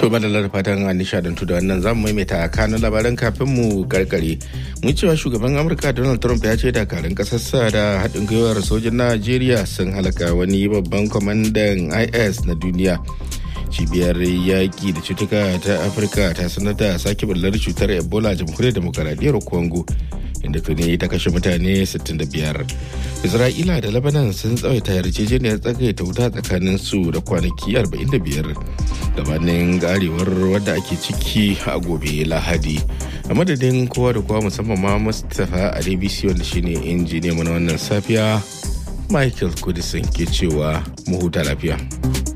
To madalla da fatan an nishadantu da wannan zamu maimaita kanun labaran kafin mu karkare. Mun cewa shugaban Amurka Donald Trump ya ce dakarun kasarsa da haɗin gwiwar sojin Najeriya sun halaka wani babban kwamandan IS na duniya. Cibiyar yaƙi da cutuka ta Afirka ta sanar da sake bullar cutar Ebola jamhuriyar demokaradiyyar Congo. inda tuni ta kashe mutane 65 isra'ila da lebanon sun tsawaita yarjejeniyar tsagaita wuta tsakanin su da kwanaki 45 gabanin garewar wadda ake ciki a gobe lahadi a madadin kowa da kowa musamman ma mustapha a dbc wanda shine injiniya mana wannan safiya michael kudisin ke cewa mu huta lafiya